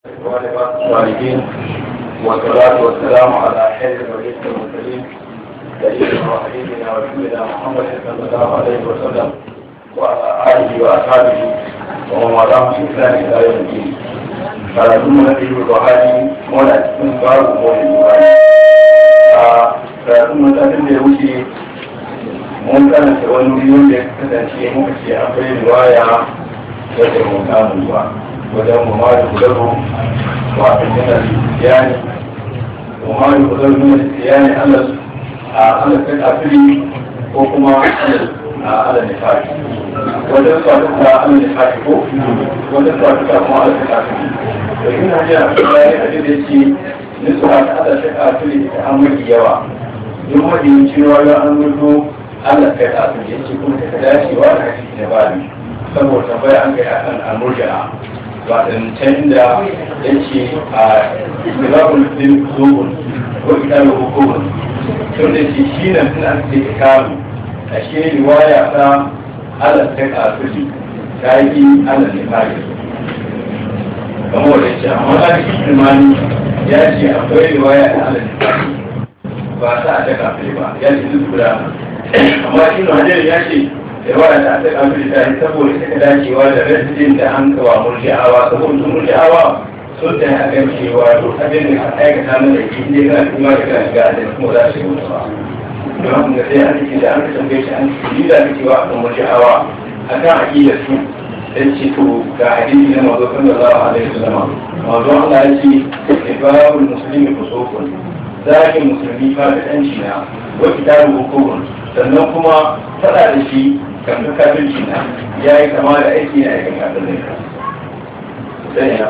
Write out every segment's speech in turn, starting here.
الصالحين والصلاة والسلام على خير الوليد المرسلين سيدنا وحبيبنا ورسولنا محمد صلى الله عليه وسلم وعلى آله وأصحابه ومن والاه بإحسان إلى يوم الدين karatun na biyu buhari wanda cikin babu mawai buhari a karatun matakin da ya wuce mun karanta wani wuri wanda ya kasance muka ce akwai riwaya wadda mun samu ba wajen muhammadu kudaru wa ajiyar siyani muhammadu kudaru ne siyani allah a allah ta kafiri ko kuma a allah nifari wajen kwatuka allah nifari ko wajen kwatuka kuma allah ta kafiri da yin hajji a kuma ya yi da ce nisu a ta allah ta kafiri ta an mafi yawa yin mafi cewa ya an mutu allah ta kafiri ya ce kuma ta dacewa da hadisi na bani saboda tambaya an kai akan amurjana waɗancan da ya ce a milabul din zuhun ko italu hukumun tun da ce shi nan suna ce ikalu a shi riwaya ta alas ta kafiri ta yi alas ne kare kamar da ce amma a cikin imani ya ce akwai riwaya ta alas ne kare ba ta ta kafiri ba ya ce duk guda amma shi hajjar ya ce yawa da aka kamar da shi saboda suka dacewa da rajin da an kawa murji'awa saboda sun murji'awa sun ta yi akan cewa to abin da ka aikata na da ke ne kana kuma da kana shiga da kuma za su yi mutu ba don haka ga sai an ce da an ka tambaye shi an ce ni da ka cewa akan murji'awa akan aƙidar su dan ce to ga hadisi na mazo sallallahu alaihi wasallam mazo Allah ya ce ibabul muslimi kusufun zakin musulmi fa da yanci na wa kitabu hukumun sannan kuma faɗa da shi kan kafirci na ya yi kama da aiki na aikin kafirci sai ya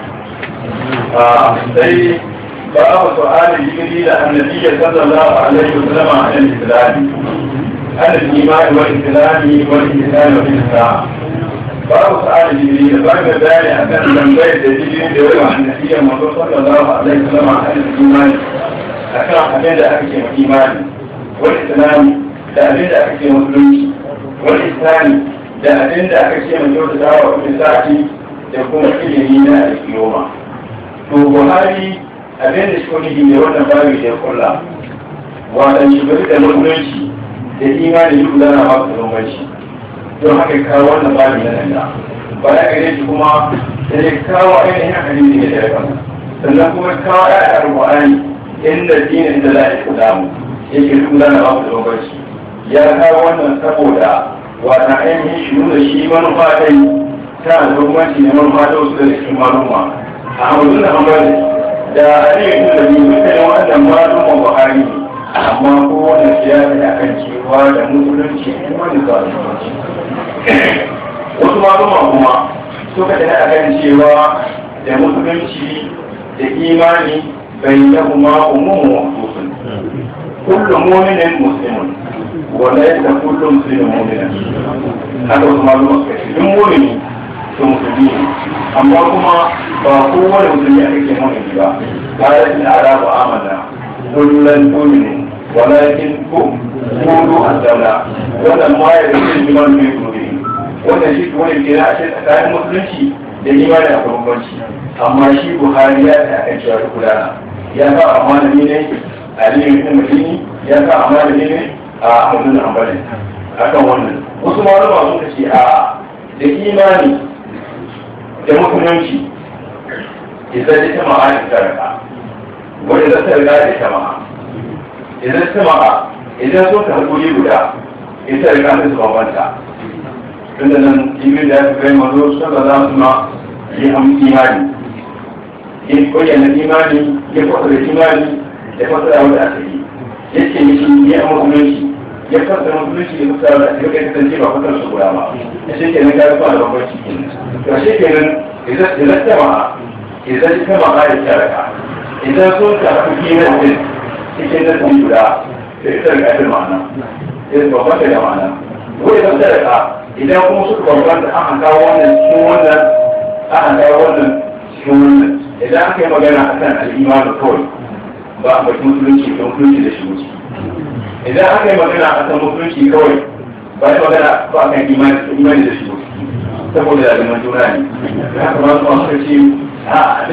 sai ba a wasu ali jigiri da annabi ya sallallahu alaihi wa sallam a yan islami an al-imani wal islami wal islami wal islam ba a wasu ali jigiri da ba ga bayani akan tambayar da jigiri da yawa annabi ya mazo sallallahu alaihi wa sallam a yan imani akan abin da aka ce ma imani wal islami da abin da aka ce musulunci wani islami da abin da aka ce mai kyauta dawa wani sati da kuma ilimi na alkiyoma to buhari abin da shi wani ne wannan babu da ya kulla wadan shi bari da musulunci da imani yi gudana ba su bambanci don haka kawo wannan babu na nan da baya gare shi kuma da ya kawo ainihin hadisi ne da ya kama sannan kuma kawo ya a rubu'ani inda dinin da za a yi kudamu yake gudana ba su bambanci ya kawo wannan saboda wata ainihin shi nuna shi manufa dai ta da hukumanci ne manufa da wasu daga cikin maluma a hamadu da hamadu da aliyu da biyu dukkanin wannan malumman buhari ne amma ko wannan siyasa da kan cewa da musulunci ne wani ba musulunci wasu maluma kuma suka tafi a kan cewa da musulunci da imani bai da kuma umumu wasu kullum muminin muslimun wanda ya san kullum su ne mu'mina haka wasu maluma suka ce duk mu'mini to musulmi ne amma kuma ba kowane musulmi aka ke mu'mini ba kada in arabu amana kullum mu'mini walakin ku kudu azala wannan ma ya rike liman fi kudi wannan shi kuma ne na ashe tsakanin musulunci da imani a bambanci amma shi buhari ya ta akan cewa gudana ya sa amana ne aliyu ibn madini ya sa amana ne a hannun ambalin akan wannan wasu malama suka ce a da imani da musulunci idan ta ta ma'a ta raka wani da ta riga da ta ma'a idan ta ma'a idan sun ka hakuri guda ita riga ta su bambanta tunda nan jimin da ya fi kai mazo sallallahu alaihi wasallam yi am imani yin koyana imani ya fasa da imani da fasa da wanda aka yi yake mishi ya musulunci ya fasa musulunci da kusa da ya kai kasance ba fasar su guda ba a shi kenan ga kuma da bambanci kenan to shi kenan idan ta ma idan ta ma ya taraka idan sun ka haɗu kiman din cikin da sun guda da ita da ƙarfin ma'ana idan bambanta da ma'ana ko idan taraka idan kuma suka bambanta an kawo wannan cikin wannan an kawo wannan cikin wannan idan aka yi magana akan al'imanu kawai ba a bakin musulunci da musulunci da shi wuce idan aka yi magana a kan musulunci kawai ba yi magana ba a kan imani da shi wuce saboda da juna ne ya kamata masu ce a